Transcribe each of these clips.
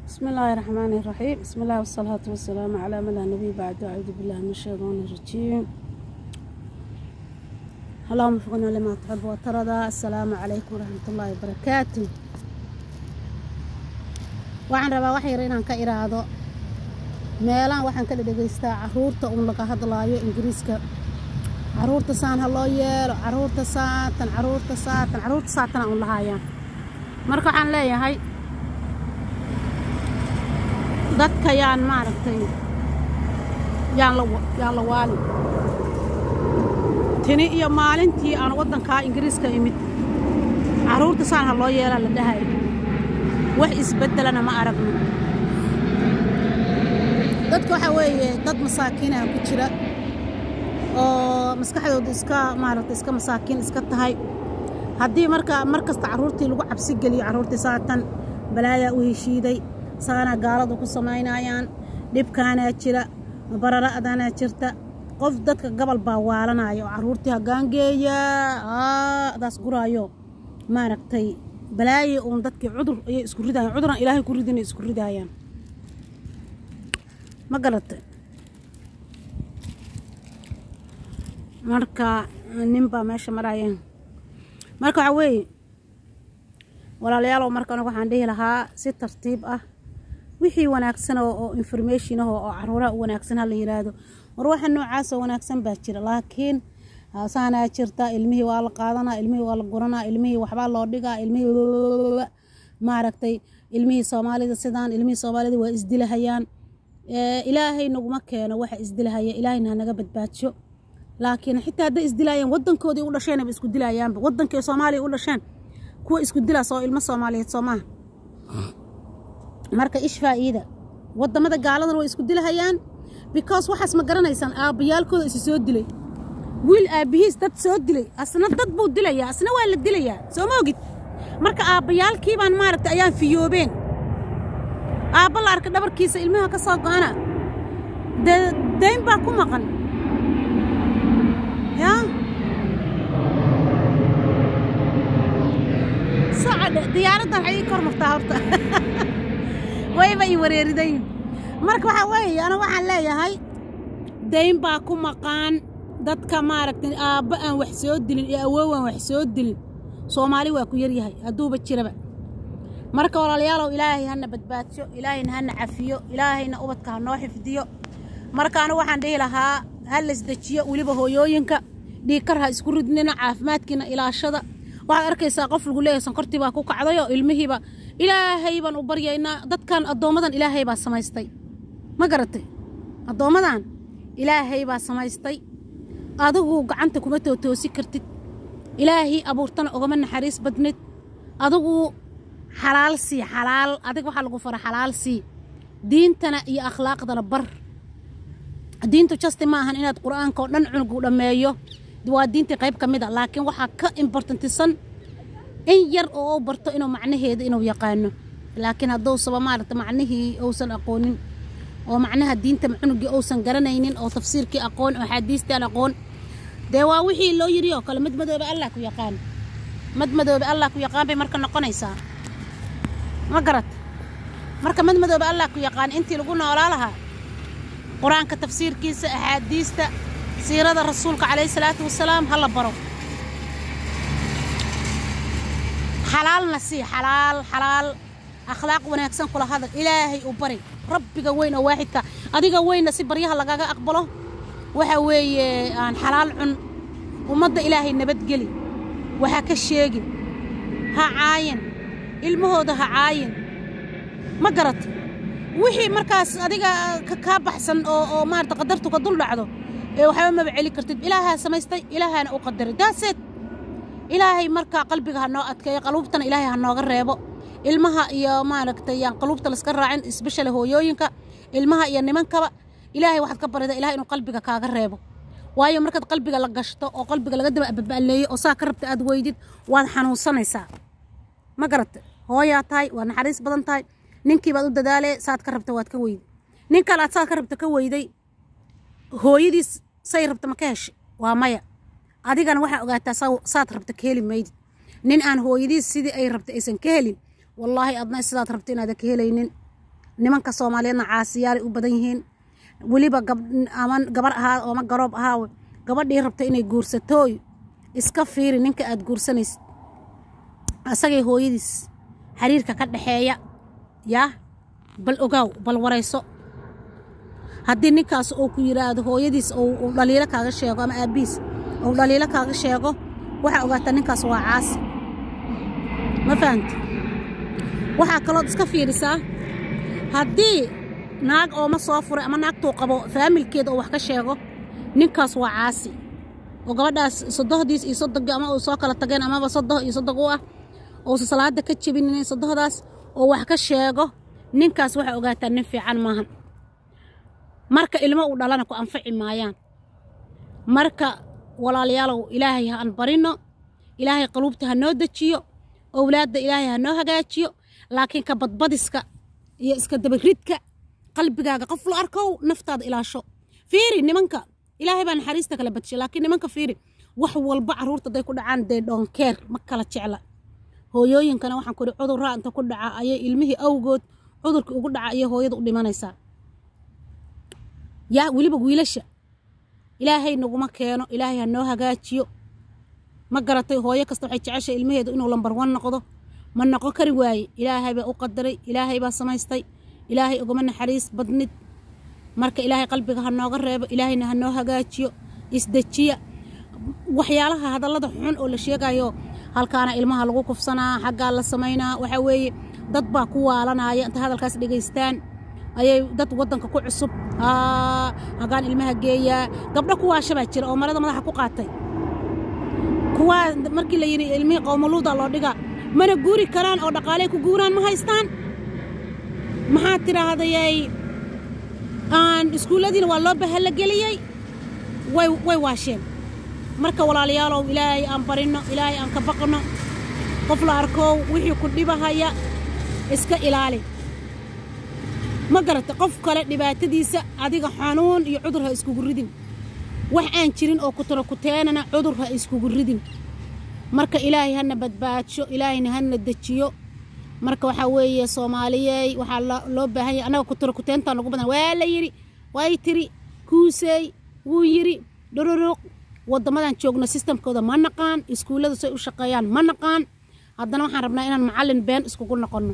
بسم الله الرحمن الرحيم بسم الله والصلاة والسلام على من لا نبي بعد أعوذ بالله من الشيطان الرجيم اللهم وفقنا لما تحب وترضى السلام عليكم ورحمة الله وبركاته waxaan rabaa wax yar inaan ka iraado meelahan waxaan ka dhadhegaystaa caruurta uun laga hadlaayo ingiriiska caruurta saan ha loo yeelo caruurta saatan caruurta saatan caruurta saatana uun lahaayaan marka waxaan leeyahay dadka yaan maaragtay yaan la yaan la waalin tini iyo maalintii aan waddankaa ingiriiska imid caruurta saan ha loo yeelaa la dhahay wax isbeddelana ma aragno dadka waxaa weeye dad masaakiinaha ku jira oo maskaxdooda iska maaragtay iska masaakiin iska tahay haddii marka mar kasta carruurtii lagu cabsi geliyo carruurtii saatan balaayaa u heshiiday saanaa gaaladu ku samaynayaan dhibkaanaa jira barara'danaa jirta qof dadka gobol baa waalanaya oo carruurtii hoggaangeeya daas guraayo maaragtay balaaye uun dadkii cudur ayay isku ridayaan cuduraan ilaahay ku ridinay isku ridaayaan ma garatay marka nin baa meesha marayeen marka waxaa weeye walaalayaalow marka anagu waxaan dhihi lahaa si tartiib ah wixii wanaagsan oo information ah oo caruuraha u wanaagsan ha la yiraahdo war waxa noocaasoo wanaagsan baa jira laakiin saanaa jirta ilmihii waa la qaadanaa ilmihii waa la guranaa ilmihii waxbaa loo dhigaa ilmihii maaragtay ilmihii soomaalida sidaan ilmihii soomaalida waa isdilahayaan ilaahay naguma keeno waxa isdilahaya ilaahayna hanaga badbaadsho laakiin xitaa hadday isdilaayaan wadankoodii u dhasheenaba isku dilayaanba wadankii soomaaliya u dhasheen kuwa isku dilaas oo ilmo soomaaliyeed soo maaha marka ish faa'iida wadamada gaaladan way isku dilahayaan because waxaas ma garanaysaan aabbayaalkooda isi soo dilay wiil aabbihiis dad soo dilay asna dad buu dilayaa asna waa la dilayaa soo ma ogid marka aabbayaalkii baan maaragtay ayaan fiyoobeen aabba la arka dhabarkiisa ilmaha ka soo go'ana dee dayn baa ku maqan yaa socodhe diyaaraddan waxay ii kor martaa horta wayba ii wareeridayn marka waxaa weeye ana waxaan leeyahay dayn baa ku maqaan dadka maaragtay aabba aan wax soo dilin iyo awoow aan wax soo dilin soomaali waa ku yaryahay hadduuba jiraba marka walaalayaalow ilaahay hana badbaadso ilaahayna hana cafiyo ilaahayna ubadka ha noo xifdiyo marka anigu waxaan dhihi lahaa ha laisdejiyo weliba hooyooyinka dhiikar ha isku ridnina caafimaadkiina ilaashada waxaad arkaysaa qof lagu leeyahay sonkortii baa ku kacdayoo ilmihiiba ilaahay baan u baryaynaa dadkan addoommadan ilaahay baa samaystay ma garatay addoommadan ilaahay baa samaystay adigu gacanta kuma tootoosi kartid ilaahii abuurtana ogama naxariis badnid adigu xalaal sii xalaal adig waxaa lagu fara xalaal sii diintana iyo akhlaaqdana bar diintu jasti ma ahan inaad qur'aanka oo dhan cunugu dhammeeyo waa diintii qayb ka mid a laakiin waxaa ka imbortantisan in yar oo u barto inuu macnaheeda inuu yaqaano laakiin hadduusaba maaragta macnihii uusan aqoonin oo macnaha diinta cunugii uusan garanaynin oo tafsiirkii aqoon oo axaadiistaan aqoon dee waa wixii loo yiri oo kale mid madoobe allah ku yaqaan mad madoobe allah ku yaqaan bay marka noqonaysaa ma garat marka mad madoobe allah ku yaqaan intii lagu noolaa lahaa qur-aanka tafsiirkiisa axaadiista siirada rasuulka calayhi salaatu wasalaam ha la baro xalaalna sii xalaal xalaal akhlaaq wanaagsan kula hadal ilaahay u bari rabbiga weyn oo waaxidka adiga weynna si baryaha lagaga aqbalo waxa weeye aan xalaal cun ummadda ilaahay nabadgeli waxa ka sheegin ha caayin ilmahooda ha caayin ma garat wixii markaas adiga kaa baxsan oo oo maarata qadartu ka dul dhacdo ee waxba maba celi kartid ilaahaa samaystay ilaahaana u qadaray daaseed ilaahay markaa qalbiga ha noo adkeeyo qaluubtana ilaahay ha nooga reebo ilmaha iyo maaragtay yaan qaluubta laska raacin isbeshale hooyooyinka ilmaha iyo nimankaba ilaahay waxaad ka barida ilahay inuu qalbiga kaaga reebo waayo markaad qalbiga la gashto oo qalbiga laga daba ababa'leeyo oo saa ka rabta aad weydid waad xanuunsanaysaa ma garata hooyaa tahay waad naxariis badan tahay ninkii baad u dadaalee saad ka rabta waad ka weyday nin kale aad saad ka rabta ka weyday hooyadiis say rabta ma ka heshay waa maya adigana waxaa ogaataa saad rabta ka heli maydid nin aan hooyadiis sidii ay rabta aysan ka helin wallaahi adna sidaad rabta inaadan ka helaynin nimanka soomaaliyeedna caasiyaalay u badan yihiin weliba ama gabar ahaa ooma garoob ahaa gabadhii rabta inay guursatooy iska fiiri ninka aad guursanaysid asagay hooyadiis xiriirka ka dhaxeeya yaa bal ogaaw bal warayso haddii ninkaas uu ku yidhaahdo hooyadiis uu dhaliilo kaaga sheego ama aabbihiis uu dhaliilo kaaga sheego waxaa ogaataa ninkaas waa caasi ma fahamti waxaa kalood iska fiirisaa haddii naag ooma soo furay ama naagtuu qabo faamilkeeda oo wax ka sheego ninkaas waa caasi oo gabadhaas sodohdiis iyo sodogii ama uu soo kala tageen amaba sodoh iyo sodog u ah uusa salaada ka jebinin sodohdaas oo wax ka sheego ninkaas waxaa ogaataa nin fiican maahan marka ilmo uu dhalana ku anfaci maayaan marka walaalayaalow ilaahay ha aan barino ilaahay qaluubta ha noo dejiyo owlaadda ilaahay ha noo hagaajiyo laakiin ka badbadiska iyo iska dabaridka qalbigaaga qof la arkow naftaada ilaasho fiiri nimanka ilaahay baa naxariista kala badshay laakiin nimanka fiiri wax walba carruurta hadday ku dhacaan dee dhoonkeer ma kala jecla hooyooyinkana waxaan kuri cudurraa inta ku dhaca ayay ilmihii awgood cudurkii ugu dhaca ayay hooyada u dhimanaysaa yaa weliba wiilasha ilaahay naguma keeno ilaahay ha noo hagaajiyo ma garatay hooyo kasta waxay jeceshay ilmaheedu inuu lambar wan noqdo ma noqon kari waaye ilaahay baa u qadaray ilaahay baa samaystay ilaahay ugama naxariis badnid marka ilaahay qalbiga ha nooga reebo ilaahayna ha noo hagaajiyo isdejiya waxyaalaha hadallada xun oo la sheegayo halkaana ilmaha lagu kufsanaa xaggaa la samaynaa waxaa weeye dad baa ku waalanaya inta hadalkaas dhegaystaan ayay dad waddanka ku cusub hagaan ilmaha geeyaa gabdho kuwaashabaa jira oo marada madaxa ku qaatay kuwaa markii la yidhi ilmihii qowmaluuda loo dhigaa mana guuri karaan oo dhaqaaley ku guuraan ma haystaan maxaa tidhaahdayay aan iskuulladiina waa loo bahalla geliyey way way waasheen marka walaalayaalow ilaahay aan barinno ilaahay aan ka baqno qof la arkow wixii ku dhibahaya iska ilaali ma garata qof kale dhibaatadiisa adiga xanuun iyo cudur ha iskugu ridin wax aan jirin oo kutara kuteenana cudur ha iskugu ridin marka ilaahay hana badbaadsho ilaahayna hana dejiyo marka waxaa weeye soomaaliyey waxaa loo baahan yahay annaga kutara kuteentaa nagu badan waa la yidhi way tiri kuusey wuu yidhi dhororoq waddamadan joogno sistamkooda ma naqaan iskuulladu say u shaqeeyaan ma naqaan haddana waxaan rabnaa inaan macallin been iskugu noqonno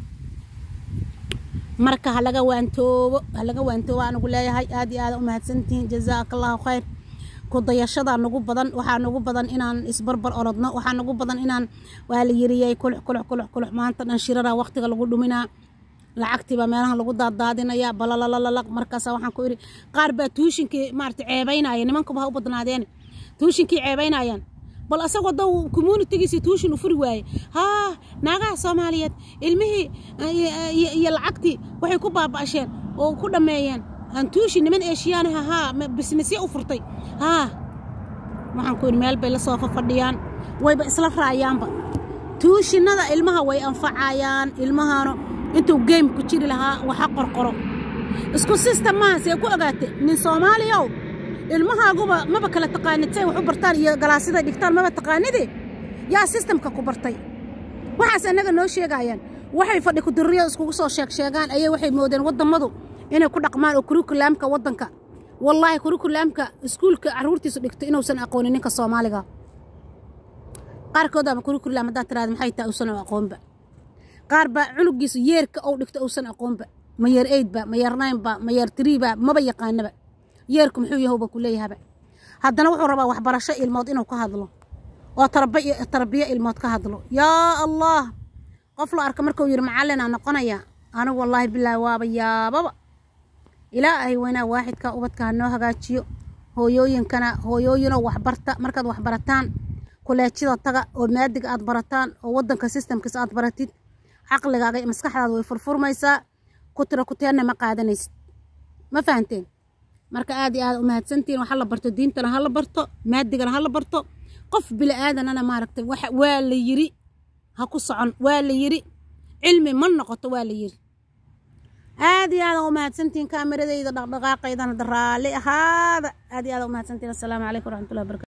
marka halaga waantoobo halaga waantoobo anugu leeyahay aad iyo aada u mahadsantihiin jazaaka allahu khayr ku dayashadaa nagu badan waxaa nagu badan inaan isbarbar orodno waxaa nagu badan inaan waa la yiriyey kulux kulux kulux kulux maanta dhan shirara waqtiga lagu dhuminaa lacagtiibaa meelaha lagu daadaadinaya balalalalaq markaasa waxaan ku idhi qaar baa tuushinkii maarata ceebaynaya nimankuba ha u badnaadeen tuushinkii ceebaynayaan bal asagoo da communitigiisi tuushin u furi waaye haa naagaha soomaaliyeed ilmihii iyo lacagtii waxay ku baaba'asheen oo ku dhammeeyeen aan tuushin niman eeshiyaanaha haa bisnisya u furtay haa waxaan ku yidhi meel bay la soo fafadhiyaan wayba isla raayaanba tuushinada ilmaha way anfacayaan ilmahana intuu geym ku jiri lahaa waxa qorqoro isku sistem maaha see ku ogaate nin soomaaliyow ilmahaaguba maba kala taqaanid say wax u bartaan iyo galaasida dhigtaan maba taqaanide yaa sistamka ku bartay waxaas annaga noo sheegayaan waxay fadhi kudirriyo iskugu soo sheeg sheegaan ayay waxay moodeen waddammadu inay ku dhaqmaan oo kurikulaamka waddanka wallaahi kurikulaamka iskuulka carruurtiisu dhigto inuusan aqoonin ninka soomaaliga qaarkood ama kurikulaam haddaad tiraada maxay tahay uusan aqoonba qaar baa cunugiisu yeerka ou dhigto uusan aqoonba ma yeer eydba ma yeer naynba ma yeer tiriiba maba yaqaanaba yeerku muxuu yahowba ku leeyahaba haddana wuxuu rabaa waxbarasho ilmood inuu ka hadlo oo tarbiyo ilmood ka hadlo yaa allah qof la arka markuu yidhi macallinaa noqonaya anigu wallaahi bilaahi waaba yaababa ilaahay weynaa waaxidka ubadka ha noo hagaajiyo hooyooyinkana hooyooyinoo waxbarta markaad waxbarataan kuleejyada taga oo maadiga aad barataan oo waddanka sistamkiisa aad baratid caqligaaga iyo maskaxdaada way furfurmaysaa ku tira kuteenna ma qaadanaysid ma fahanteen marka aad iyo aad u mahadsantihiin waxa la barto diintana ha la barto maadigana ha la barto qof bili aadanana maaragtay waxa waa la yiri ha ku socon waa la yiri cilmi ma noqoto waa la yiri aad iyo aad u mahadsantihiin kaameradayda dhaqdhaqaaqaydana raalli ahaada aad iyo aad u mahadsantihiin assalaamu calaykum waraxmatullahi wabarakatu